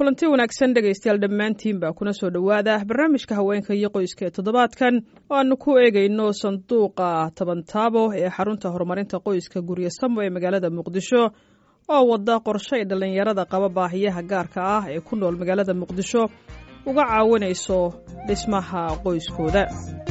kulanti wanaagsan dhegaystayaal dhammaantiinba kuna soo dhowaada barnaamijka haweenka iyo qoyska ee toddobaadkan oo aanu ku eegayno sanduuqa tabantaabo ee xarunta horumarinta qoyska guryo samo ee magaalada muqdisho oo wada qorshe ay dhallinyarada qaba baahiyaha gaarka ah ee ku nool magaalada muqdisho uga caawinayso dhismaha qoyskooda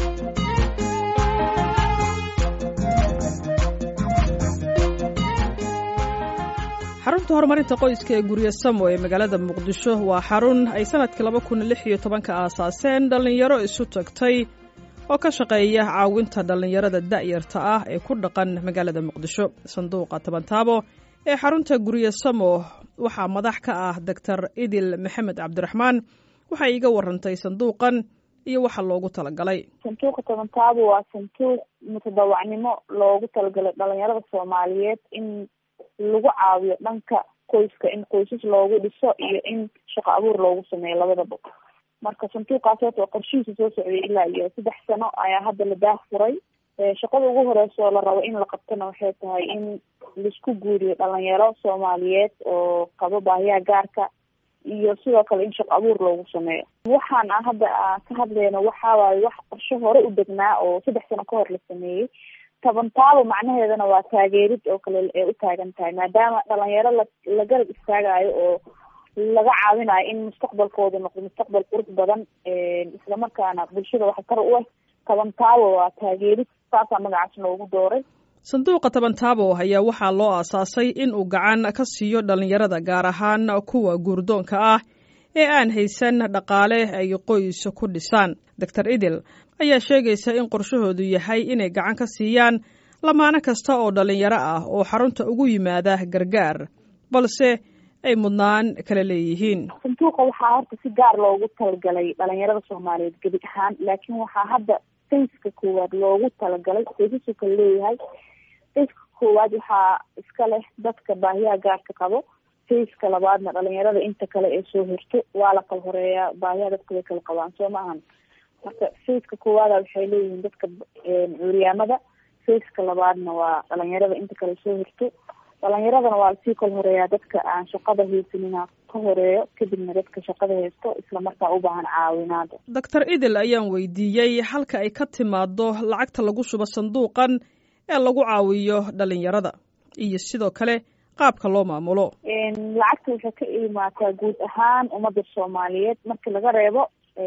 xarunta horumarinta qoyska ee guryo samo ee magaalada muqdisho waa xarun ay sanadkii laba kun lix iyo tobanka aasaaseen dhallinyaro isu tagtay oo ka shaqeeya caawinta dhallinyarada da'yarta ah ee ku dhaqan magaalada muqdisho sanduuqa tabantaabo ee xarunta guryo samo waxaa madax ka ah doctor idil maxamed cabdiraxmaan waxay iiga warantay sanduuqan iyo waxa loogu talagalay sanduuqa tabantaabo waa sanduuq mutadawacnimo loogu talagalay dhalinyarada soomaaliyeed in lagu caawiyo dhanka qoyska in qoysas loogu dhiso iyo in shaqo abuur loogu sameeyo labadaba marka sanduuqaas horta oo qorshihiisa soo socday ilaa iyo saddex sano ayaa hadda la daah furay shaqada ugu horeysa oo la rabo in la qabtona waxay tahay in laisku guuriyo dhalinyaro soomaaliyeed oo qabo baahiyaha gaarka iyo sidoo kale in shaqo abuur loogu sameeyo waxaan a hadda ka hadleyno waxa waaye wax qorshe hore u degnaa oo saddex sano ka hor la sameeyey tabantaabo macnaheedana waa taageerid oo kale ee u taagan tahay maadaama dhalinyaro la la garab istaagayo oo laga caawinayo in mustaqbalkooda noqdo mustaqbal qurux badan islamarkaana bulshada waxa kar u ah tabantaabo waa taageerid saasaa magacaas loogu dooray sanduuqa tabantaabo ayaa waxaa loo aasaasay in uu gacan ka siiyo dhallinyarada gaar ahaan kuwa guurdoonka ah ee aan haysan dhaqaale ay qoys ku dhisaan doctor idil ayaa sheegaysa in qorshahoodu yahay inay gacan ka siiyaan lamaano kasta oo dhallinyaro ah oo xarunta ugu yimaada gargaar balse ay mudnaan kala leeyihiin sanduuqa waxaa horta si gaar loogu talagalay dhalinyarada soomaaliyeed gebi ahaan laakiin waxaa hadda fayska koowaad loogu talagalay qoysasu kala leeyahay fayska koowaad waxaa iska leh dadka baahiyaha gaarka qabo fayska labaadna dhalinyarada inta kale ee soo hirto waa la kala horeeyaa baahiyaha dadka way kala qabaan soo maahan marka fayska koowaada waxay leeyihiin dadka cuuryaamada fayska labaadna waa dhalinyarada inta kale soo hirto dhalinyaradana waa lasii kala horeeyaa dadka aan shaqada haysanina ka horeeyo kadibna dadka shaqada haysto islamarkaa u baahan caawinaada doctor idil ayaan weydiiyey halka ay ka timaado lacagta lagu shubo sanduuqan ee lagu caawiyo dhalinyarada iyo sidoo kale qaabka loo maamulo lacagta waxay ka imaataa guud ahaan ummadda soomaaliyeed markii laga reebo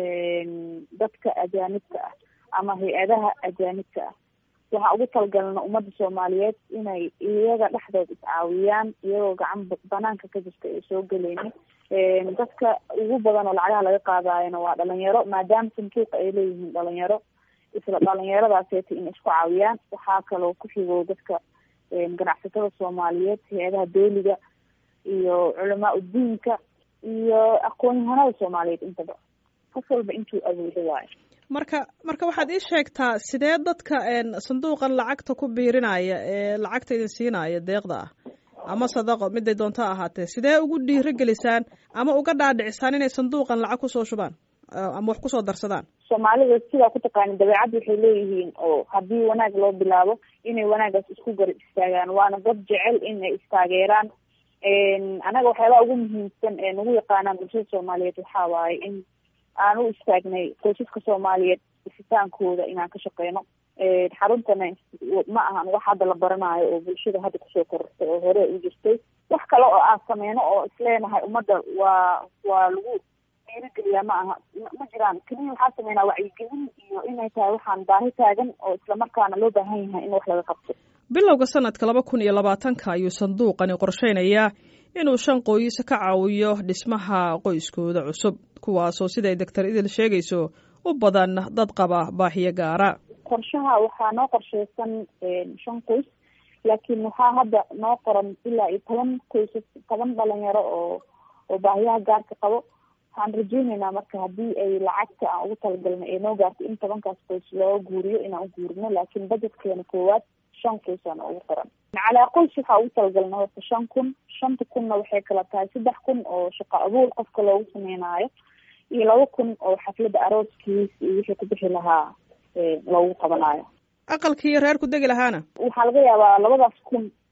dadka ajaanibka ah ama hay-adaha ajaanibka ah waxaa ugu talagalna ummadda soomaaliyeed inay iyaga dhexdood iscaawiyaan iyagoo gacan banaanka ka jirta ay soo geleynin dadka ugu badan oo lacagaha laga qaadaayona waa dhalinyaro maadaama sanduuqa ay leeyihiin dhalinyaro isla dhalinyaradaaseta in isku caawiyaan waxaa kaloo ku xigo dadka ganacsatada soomaaliyeed hay-adaha dooliga iyo culamaa udiinka iyo aqoon-yahanada soomaaliyeed intaba qof walba intuu awoodo waayo marka marka waxaad ii sheegtaa sidee dadka sanduuqan lacagta ku biirinaya ee lacagta idin siinaya deeqda ah ama sadaqo miday doonto ahaatee sidee ugu dhiiro gelisaan ama uga dhaadhicisaan inay sanduuqan lacag kusoo shubaan ama wax kusoo darsadaan soomaalida sidaa ku taqaanin dabeecadda waxay leeyihiin oo haddii wanaag loo bilaabo inay wanaagaas isku garab istaagaan waana dad jecel inay istaageeraan anaga waxyaabaha ugu muhiimsan ee nagu yaqaanaan bulshada soomaaliyeed waxaa waaye in aan u istaagnay qoysaska soomaaliyeed dhisitaankooda inaan ka shaqeyno xaruntana ma ahan wax hadda la baranayo oo bulshada hadda kusoo korortay oo hore u jirtay wax kale oo aan sameyno oo isleenahay ummadda waa waa lagu dhiirigeliyaa ma aha ma jiraan keliya waxaa sameynaa wacyigelin iyo inay tahay waxaan baahi taagan oo islamarkaana loo baahan yahay in wax laga qabto bilowga sanadka laba kun iyo labaatanka ayuu sanduuqani qorsheynayaa inuu shan qoys ka caawiyo dhismaha qoyskooda cusub kuwaasoo siday doctor idil sheegayso u badan dad qaba baahiyo gaara qorshaha waxaa noo qorsheysan shan qoys laakiin waxaa hadda noo qoran ilaa iyo toban qoysas toban dhalinyaro oo oo baahiyaha gaarka qabo waxaan rajeyneynaa marka haddii ay lacagta aan ugu talagalna ee noo gaarto in tobankaas qoys loo guuriyo inaan u guurino laakiin budgetkeena koowaad shan qoysaan ugu qoran calaa qoys waxaa ugu talagalna horta shan kun shanta kunna waxay kala tahay saddex kun oo shaqo abuur qofka loogu sameynaayo iyo laba kun oo xafladda arooskiis iyo wixii ku bixi lahaa loogu qabanaayo aqalkii reer ku degi lahaana waxaa laga yaabaa labadaas kun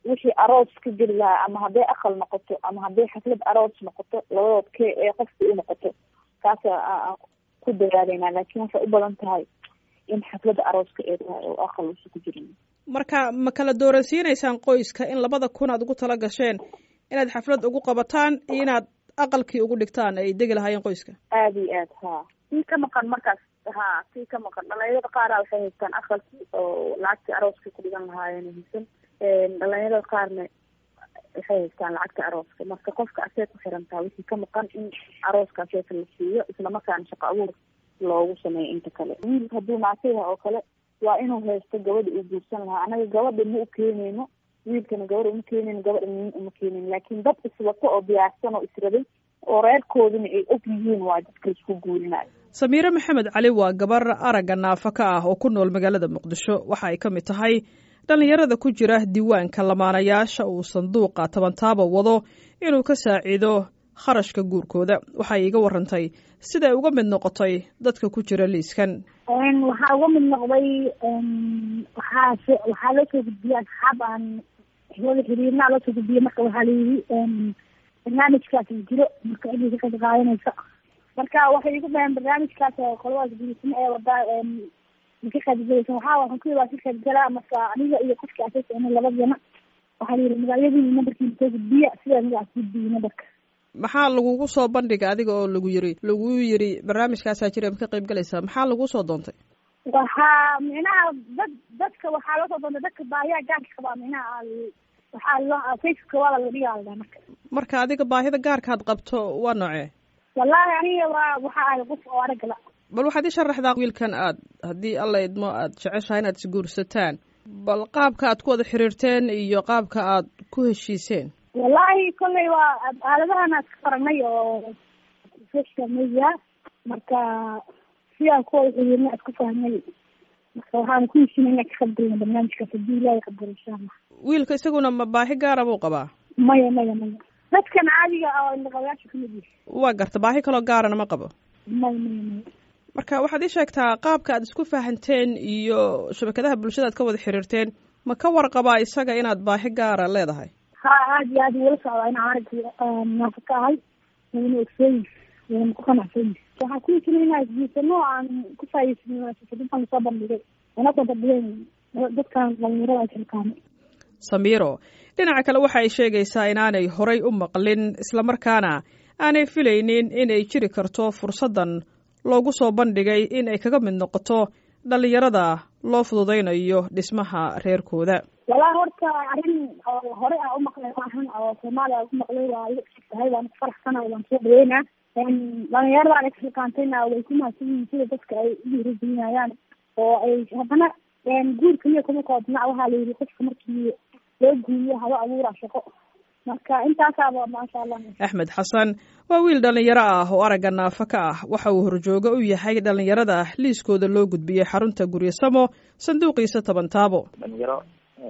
wixii aroos ka geli lahaa ama hadday aqal noqoto ama hadday xaflad aroos noqoto labadood kee ee qofka u noqoto kaasa aan ku dadaaleyna laakiin waxay u badan tahay in xafladda arooska ee tahay oo aqal uusa ku jirin marka ma kala dooransiinaysaan qoyska in labada kun aad ugu tala gasheen inaad xaflad ugu qabataan iyo inaad aqalkii ugu dhigtaan ay degi lahaayeen qoyska aada iyo aad ha sii ka maqan markaas ha sii ka maqan dhalinyarada qaara waxay haystaan aqalkii oo lacagtii arooska ku dhigan lahaayeen haysan dhalinyarada qaarna waxay haystaan lacagta arooska marka qofka asee ku xirantaa wixii ka maqan in arooska aseeka la siiyo islamarkaana shaqo abuur loogu sameeyo inta kale wiil hadduu naasiha oo kale waa inuu haysto gabadha uu guursan lahaa anaga gabadha ma u keeneyno wiilkana gabadha uma keeneyno gabadha nin uma keeneyno laakiin dad iswato oo diyaarsan oo israbay oo reerkoodina ay og yihiin waa dadka isku guurinayo samiire maxamed cali waa gabar aragga naafa ka ah oo ku nool magaalada muqdisho waxa ay ka mid tahay dhallinyarada ku jira diiwaanka lamaanayaasha uu sanduuqa tabantaaba wado inuu ka saaciido kharashka guurkooda waxay iga warantay siday uga mid noqotay dadka ku jira liiskan waxaa uga mid noqday waxaa waxaa loo soo gudbiyey asxaab aan wada xiriirnaa loo soo gudbiyey marka waxaa layidhi barnaamijkaas jiro marka cidii ka qayb qaadanaysa marka waxay igu dhaheen barnaamijkaas qoladaas gurismo ee wadaa ka qaybgalaysa waxaa waxaan ku waa ka qaybgalaa marka aniga iyo qofka asaas ina labadana waxaa la yidhi magacyadii nambarkiina soo gudbiya sidaa magacaas gudbiyey nambarka maxaa lagugu soo bandhiga adiga oo lagu yiri lagu yiri barnaamijkaasaa jira ma ka qayb galaysaa maxaa lagu soo doontay waxaa micnaha dad dadka waxaa loo soo doontay dadka baahiyaa gaarka qabaa micnaha waxaa loo facebooka waa la dhigaa la dhaha marka marka adiga baahida gaarkaad qabto waa noocee wallahi aniga waa waxa ahay qof oo aragala bal waxaad ii sharaxdaa wiilkan aad haddii alla idmo aad jeceshahay inaad isguursataan bal qaabka aad ku wada xiriirteen iyo qaabka aad ku heshiiseen wallahi kolley waa aaladahan aad ka faragnay oo social media marka sidaan ku wada xiriirnay aad ku fahmay marka waxaan ku heshinay inaan ka qaybgalna barnaamijkaas haddii ilaahay qabdalo insha allah wiilka isaguna ma baahi gaara buu qabaa maya maya maya dadkan caadiga oo indhaqabayaasha kamid yihi waa garta baahi kaloo gaarana ma qabo maya maya maya marka waxaad ii sheegtaa qaabka aad isku fahanteen iyo shabakadaha bulshada aad ka wada xiriirteen ma ka warqabaa isaga inaad baahi gaara leedahay ha aad iyo aad wala socdaa inaan arag naafo ka ahay wayna ogsooyin wayna ku qanacsan waxaan ku heshinay inaan isguursano aan ku faa'iidsano dadkan lasoo bandhigay wana kondabiyeen dadkan dhalinyarada ay kalkaamay samiiro dhinaca kale waxa ay sheegaysaa inaanay horay u maqlin islamarkaana aanay filaynin inay jiri karto fursaddan loogu soo bandhigay in ay kaga mid noqoto dhallinyarada loo fududaynayo dhismaha reerkooda walaa horta arrin oo hore a umaqlay maahan oo soomaaliya ku maqlay waa iga tahay waan ku faraxsanahay waan soo dhaweynaa dhalinyaradan ay kaxilkaantayna way ku mahadsan yihiin sida dadka ay u dhiirigelinayaan oo ay haddana guur kaliya kuma koobna waxaa la yidhi qofka markii loo guuriyo haba abuura shaqo marka intaasaaba maasha allah axmed xasan waa wiil dhallinyaro ah oo aragga naafa ka ah waxa uu horjooga u yahay dhallinyarada liiskooda loo gudbiyey xarunta guryasamo sanduuqiisa toban taabo dhalinyaro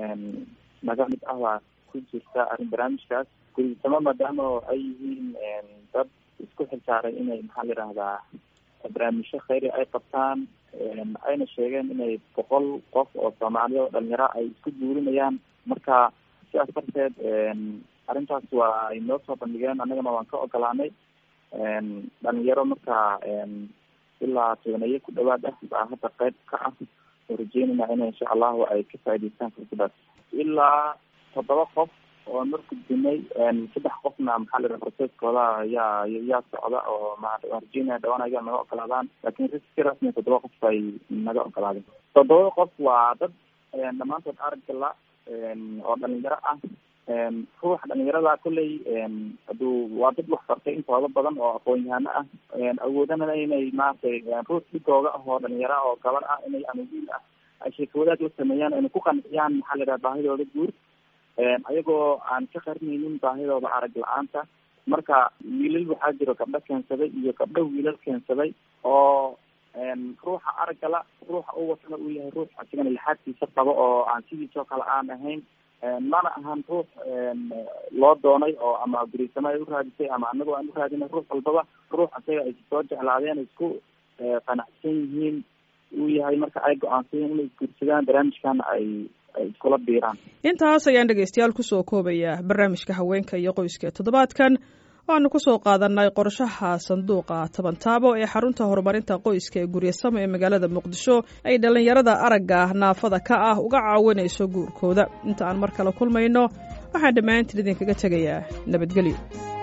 naga mid ah baa ku jirta arrin barnaamijkaas guryasamo maadaama ay yihiin dad isku xilsaaray inay maxaa la yidhahdaa barnaamijyo khayri ay qabtaan ayna sheegeen inay boqol qof oo soomaaliya oo dhalinyaro ay isku guurinayaan marka sidaas darteed arrintaas waa ay noo soo bandhigeen annagana waan ka ogolaanay dhalinyaro marka ilaa tobaneeye ku dhawaad ah baa hadda qayb ka ah oo rajeynayna in insha allahu ay ka faa'idaystaan fursadaas ilaa toddoba qof oo mar gudbinay saddex qofna maxaa la yidhaha processkooda yaa yaa socda oo ma rajeynaya dhawaan ayaga naga ogolaadaan lakin riski rasmi toddoba qof ay naga ogolaadeen toddobada qof waa dad dhammaantood araggala oo dhalinyaro ah ruuxa dhalinyarada kolley haduu waa dad wax bartay intooda badan oo aqoon-yahano ah awoodana inay maaragtay ruux dhigooga ah oo dhalinyaro oo gabar ah inay ama wiil ah ay sheekawadaad u sameeyaan inay ku qanciyaan maxaa la yidhaha baahidooda guur ayagoo aan ka qarinaynin baahidooda arag la-aanta marka wiilal waxaa jiro gabdho keensaday iyo gabdho wiilal keensaday oo ruuxa araggala ruuxa u watana uu yahay ruux asigana lixaadkiisa qabo oo aan sidiisoo kale aan ahayn mana ahan ruux loo doonay oo ama gurisamo ay uraadisay ama anagoo aan uraadinay ruux walbaba ruux asaga ay soo jeclaadeen isku qanacsan yihiin uu yahay marka ay go-aansadeen inay isguursadaan barnaamijkana ay ay iskula biiraan intaas ayaan dhegaystayaal kusoo koobayaa barnaamijka haweenka iyo qoyska ee toddobaadkan waxaanu kusoo qaadanay qorshaha sanduuqa tabantaabo ee xarunta horumarinta qoyska ee guryasamo ee magaalada muqdisho ay dhallinyarada aragga naafada ka ah uga caawinayso guurkooda inta aan mar kale kulmayno waxaan dhammaantiin idinkaga tegayaa nabadgelyo